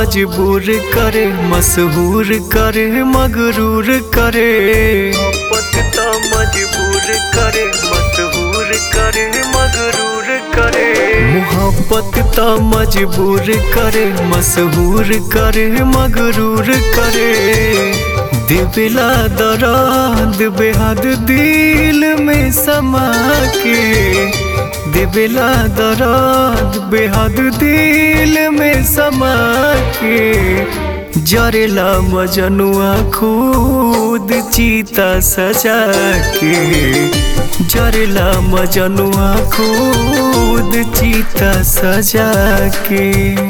मजबूर करे मशहूर करे मगरूर करे मोहब्बत त मजबूर करे मशहूर करे मगरूर करे मोहब्बत त मजबूर करे मशहूर करे मगरूर करे दिबिला दराद बेहद दिल में समा के दिबिला दराद बेहद दिल में समा के जरेला मजनुआ खुद चीता सजा के जरेला मजनुआ खुद चीता सजा के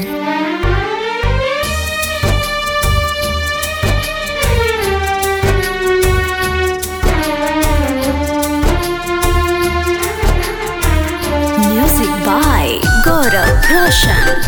Music by Gaurav Roshan.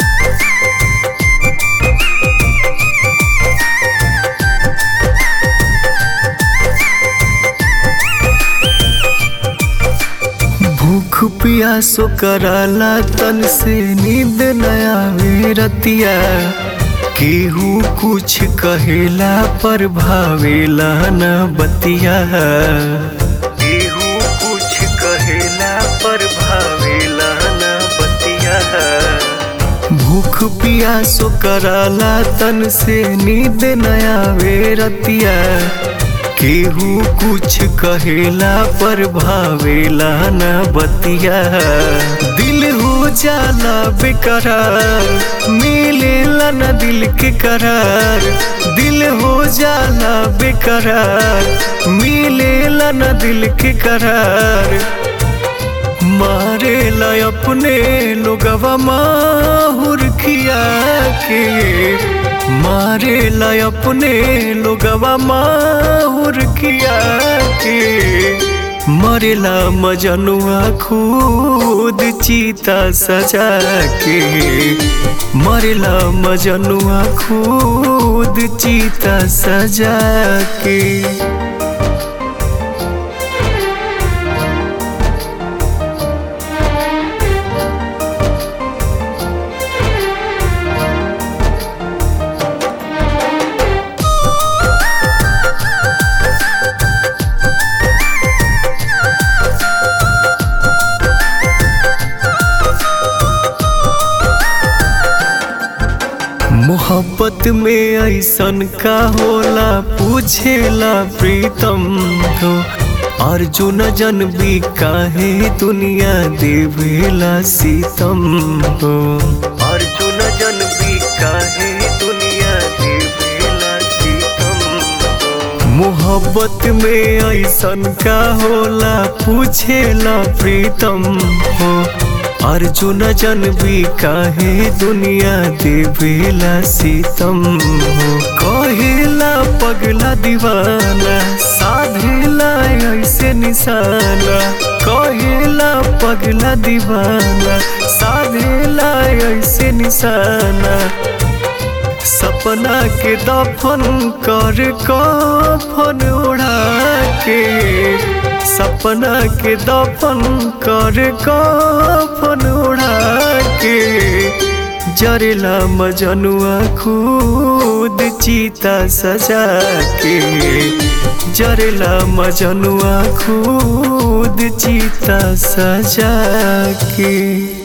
भूख पियासो कराला तन से नींद नया रतिया केहू कुछ कहेला पर भावेला न बतिया केहू कुछ कहेला पर भावेला न बतिया भूख पियासो कराला तन से नींद नया रतिया केहू कुछ कहेला पर भावेला न बतिया दिल हो जाला बेकरार मिलेला न दिल के करार दिल हो जाला बेकरार मिलेला न दिल के करार मारेला अपने लोगवा माहुर खिया के मारेला अपने लोगवा माहुर खिया के मरेला मजनुआ खुद चीता सजा के मरेला मजनुआ खुद चीता सजा के मोहब्बत में ऐसन का होला पूछेला प्रीतम हो अर्जुन जन भी काहे दुनिया देवेला सीतम हो अर्जुन जन भी काहे दुनिया देवेला सीतम हो मोहब्बत में ऐसन का होला पूछेला प्रीतम हो अर्जुन जन भी काहे दुनिया देवेला सीतम हो कहेला पगला दीवाना साधेला ऐसे निशाना कहेला पगला दीवाना साधेला ऐसे निशाना सपना के दफन कर कफन उड़ा के सपना के दफन कर कफन उड़ा के जरेला मजनुआ खुद चीता सजा के जरेला मजनुआ खुद चीता सजा के